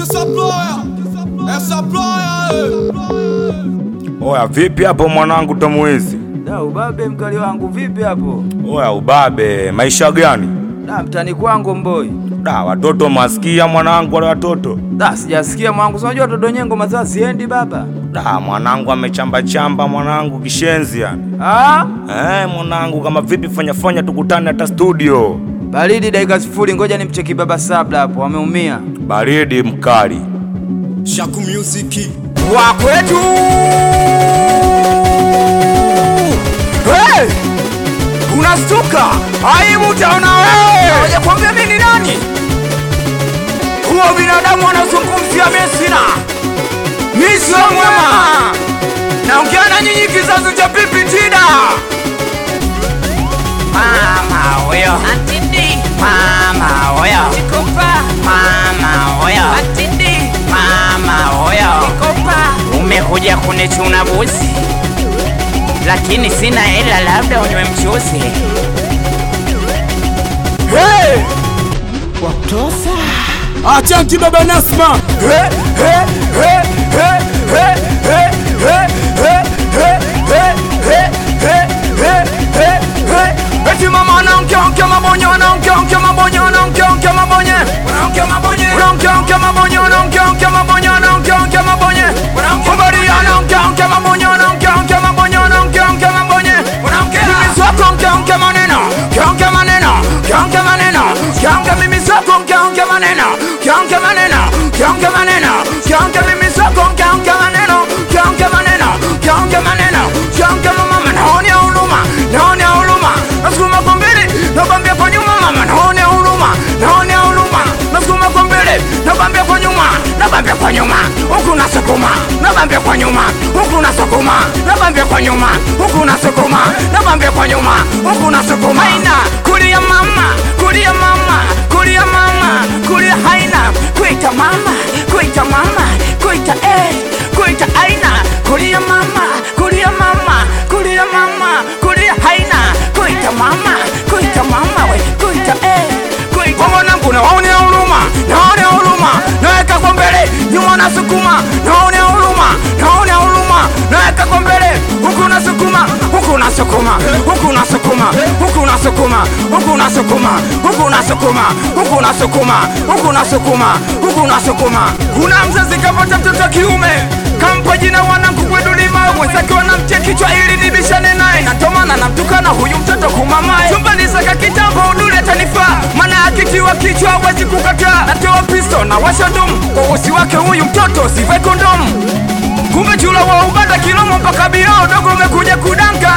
Essa ploia, essa ploia, Oya, vipi hapo mwanangu Tomwizi? Da ubabe mkali wangu vipi hapo? Oya ubabe, maisha gani? Da mtani kwangu mboi. Da watoto masikia mwanangu, wale watoto Da sijasikia mwangu, si unajua todo nyengo mazaa siendi baba. da mwanangu amechamba chamba mwanangu kishenzi yani. Ah? Eh, mwanangu kama vipi, fanya fanya tukutane hata studio. Baridi dakika sifuri, ngoja nimcheki baba Sabla hapo, ameumia. Baridi mkali. Shaku Music, Wa kwetu. Hey! Unastuka? Aibu utaona wewe. Ngoja kwambia mimi ni nani? Huo binadamu anazungumzia Mesina. Mimi sio mwema. Naongea na nyinyi kizazi cha pipi tida. Mama huyo. Atindi, Mama huyo. Chikopa, Mama huyo. Atindi, Mama huyo. Chikopa, Umekuja kunichuna buzi, lakini sina hela, labda unywe mchuzi. Hey! Achanki baba Nasma, Hey, hey, hey, hey, hey, hey, hey, hey, hey, hey, hey, hey, hey, hey, hey. Eti mama anaongea ongea mabonye anaongea ongea mabonye anaongea ongea mabonye anaongea mabonye anaongea ongea mabonye anaongea ongea mabonye anaongea ongea mabonye Mbari anaongea ongea mabonye anaongea ongea mabonye anaongea ongea mabonye Mimi soko ongea ongea maneno ongea ongea maneno ongea ongea maneno ongea ongea mimi soko ongea ongea maneno ongea ongea maneno ongea ongea maneno ongea ongea mimi soko ongea ongea maneno ongea ongea maneno ongea ongea maneno ongea ongea mama naonea huruma naonea huruma nasukuma kwa mbele nakwambia kwa nyuma mama naonea huruma naonea huruma nasukuma kwa mbele nakwambia kwa nyuma nakwambia kwa nyuma huku nasukuma nakwambia kwa nyuma huku nasukuma nakwambia kwa nyuma huku nasukuma nakwambia kwa nyuma huku nasukuma haina kulia mama kulia mama kulia mama kulia haina kuita mama kuita mama kuita eh kuita aina kulia mama kulia mama kulia mama kulia haina kuita mama kuita mama we kuita eh kuita mwanangu naonea huruma naonea huruma naweka kwa mbele nyuma nasukuma naonea huruma naonea huruma naweka kwa mbele huku nasukuma huku nasukuma huku nasukuma huku nasukuma huku nasukuma huku nasukuma huku nasukuma huku nasukuma huku nasukuma kuna mzazi kapata mtoto kiume kampa jina wanangu kwedulima mwenzake wanamtia kichwa ili nibishane naye natomana namtukana huyu mtoto kumamae chumbani saka kitambo udule atanifaa maana akitiwa kichwa hawezi kukataa natoa pisto na washa ndumu kwa usi wake huyu mtoto sivae kondomu kumbe chula wa ubanda kilomo mpaka birao dogo umekuja kudanka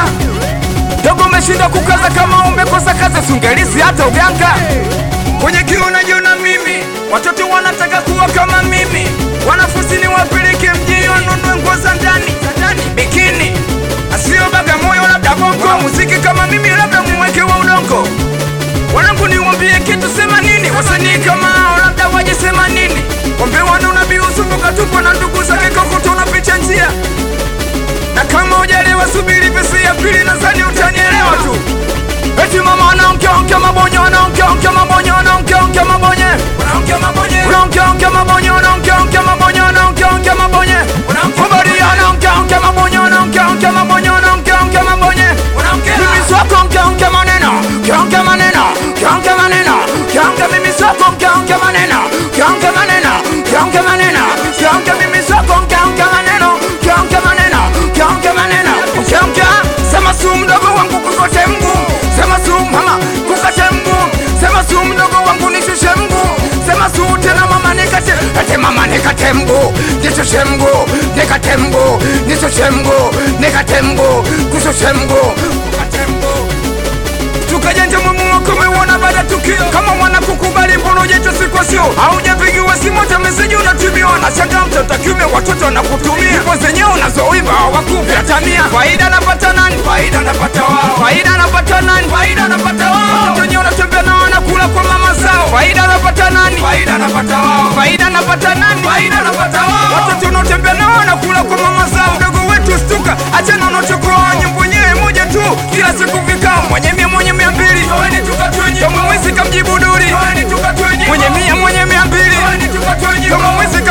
dogo umeshindwa kukaza kama umekosa kazi sungelisi hata uganga kwenye kiu unajiona mimi watoto wanataka kuwa kama mimi wanafunzi ni wapeleke mjini wanunue nguo za ndani za ndani bikini asio bagamoyo labda bongo muziki kama mimi labda muweke wa udongo wanangu niwambie kitu sema nini wasanii kama hao labda waje sema nini wambe wanuna biusumbuka tupo na ndugu zake kokoto unapicha njia na kama hujalewa subiri pesi ya pili nadhani utanielewa tu eti mama anaongea ongea mabonye anaongea ongea mabonye anaongea ongea mabonye anaongea mabonye anaongea ongea mabonye anaongea ongea mabonye anaongea ongea mabonye mbari anaongea ongea mabonye anaongea ongea mabonye anaongea ongea mabonye mimi soko ongea ongea maneno ongea ongea maneno ongea ongea maneno ongea ongea mimi soko ongea ongea maneno ongea ongea maneno ongea ongea maneno ongea ongea mimi soko ongea ongea maneno ongea ongea maneno ongea ongea maneno ongea ongea sema su mdogo wangu kukote mguu sema su mama kukate mguu sema su mdogo wangu nishushe mguu sema su tena mama nikate ate mama nikate mguu nishushe mguu nikate mguu nishushe mguu nikate mguu kushushe mguu kukate mguu tukajanja mumu wako umeuona baada tukio kama mwana kukubali mbona ujaitwa siku sio haujapigiwa simu hata meseji unatumiwa na shanga mtoto kiume watoto wanakutumia ipo zenyewe unazoiba hawakupi hata mia faida anapata nani faida anapata wao faida anapata nani faida anapata wao watoto wenyewe unatembea nao wanakula kwa mama zao faida anapata nani faida anapata wao faida anapata nani faida anapata wao watoto unaotembea nao wanakula kwa mama zao mdogo wetu stuka achana unachokoa nyimbo yenyewe moja tu kila siku vikao mwenye mia mwenye mia mbili kama mwezi kamjibu duri mwenye mia mwenye mia mbili kama mwezi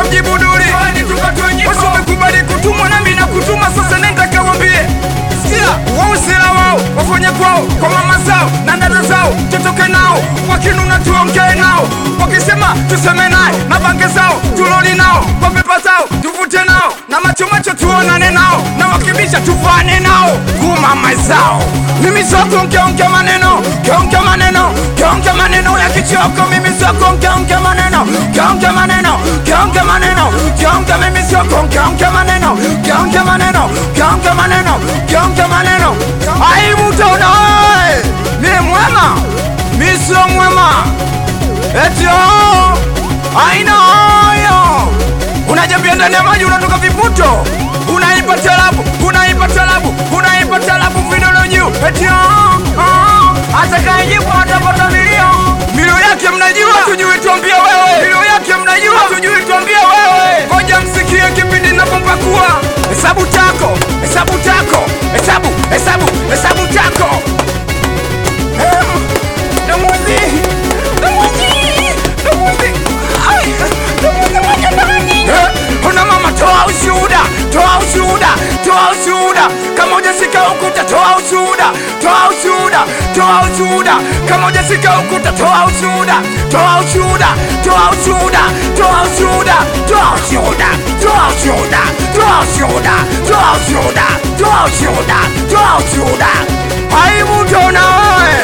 zao na dada zao tutoke nao wakinuna tuongee nao wakisema tuseme naye na bange zao tuloli nao kwa pepa zao tuvute nao na macho macho tuonane nao na wakibisha tufane nao kumama zao mimi soko nkeonke maneno keonke maneno keonke maneno ya kichoko mimi soko nkeonke maneno keonke maneno keonke maneno keonke mimi soko nkeonke maneno keonke maneno keonke maneno keonke maneno aibu tona mi mwema mi sio mwema etio aina hayo unajambia ndani ya maji unatoka viputo unaipa talabu unaipa talabu unaipa talabu vidole juu eti ah, ah, atakayejibu atapata milio milio yake mnajua tujui tuambie wewe milio yake mnajua tujui tuambie wewe ngoja msikie kipindi napompakua hesabu tako hesabu tako hesabu hesabu hesabu tako Eh, Damuzi, damuzi, damuzi. Ai, damuzi moja ndani. Eh, Ona mama, toa ushuhuda, toa ushuhuda, toa ushuhuda. Kama hujashika ukuta, toa ushuhuda, toa ushuhuda, toa ushuhuda. Kama hujashika ukuta, toa ushuhuda, toa ushuhuda, toa ushuhuda, toa ushuhuda, toa ushuhuda, toa ushuhuda, toa ushuhuda, toa ushuhuda, toa ushuhuda, toa ushuhuda. Aibu tona wewe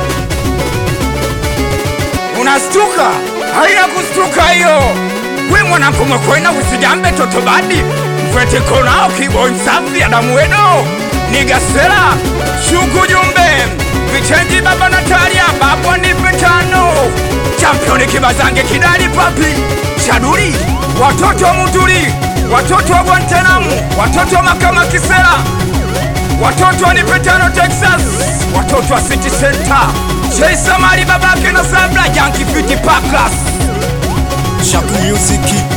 unastuka haina kustuka hiyo we mwanangu mwekwena usijambe totobadi mfwete konao kiboi msafi adamu weno nigasela shuku jumbe vichenji baba natalia baba nipe tano championi kibazange kidali papi shaduri watoto wa mutuli watoto wa guantanamu watoto wa makama kisela watoto wa nipetano texas watoto wa city center cheisamari babake na sabla yankifiti pakas Shaku Music